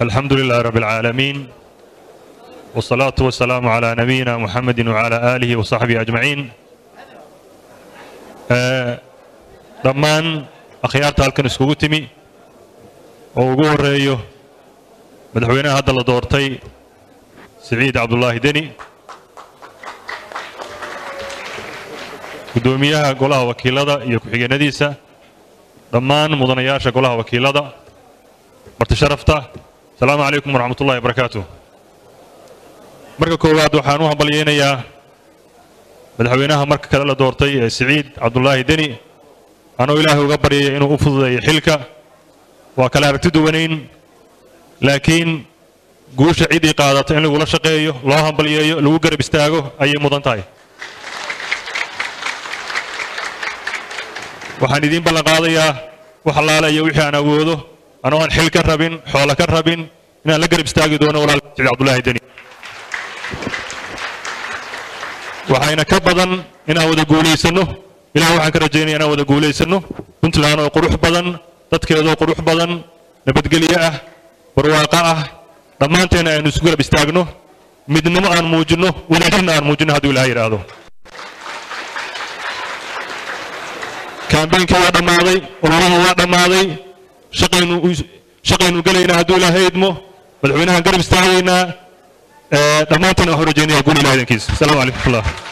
الحمد لله رب العالمين والصلاة والسلام على نبينا محمد وعلى آله وصحبه أجمعين آه، dhammaan akhyaarta halkan iskugu timi oo ugu horeeyo madaxweynaha hadda la doortay siciid cabdulaahi deni guddoomiyaha golaha wakiilada iyo ku-xigeenadiisa dhammaan mudanayaasha golaha wakiilada marti sharafta asalaamu calaykum waraxmat ullahi wabarakaatu marka koowaad waxaan u hambalyeynayaa madaxweynaha marka kale la doortay ee siciid cabdulaahi deni anoo ilaahay uga baryaya inuu u fududeeyo xilka waa kala aragti duwanayn laakiin guusha ciddii qaadata in lagula shaqeeyo loo hambalyeeyo lagu garab istaago ayay mudan tahay waxaan idiin ballan qaadayaa wax allaale iyo wixii aan awoodo anoo aan xil ka rabin xoolo ka rabin inaan la garab istaagi doono walaal siciid cabdulaahi deni waxayna ka badan inaan wada guulaysanno ilaah waxaan ka rajaynaya inaan wada guulaysanno puntland oo qurux badan dadkeedoo qurux badan nabadgelyo ah barwaaqo ah dhammaanteena aynu isu garab istaagno midnimo aan muujinno wadaajirna aan muujinno hadduu ilaah yidhaahdo kaambeynkii waa dhammaaday ololaha waa dhammaaday shaqaynu shaqaynu gelaynaa hadduu ilaahay idmo madaxweynahaan garab istaagaynaa dhammaanteena waxaan rajaynaya guul ilaah idankiisa asalaamu calaykum waraxmatullah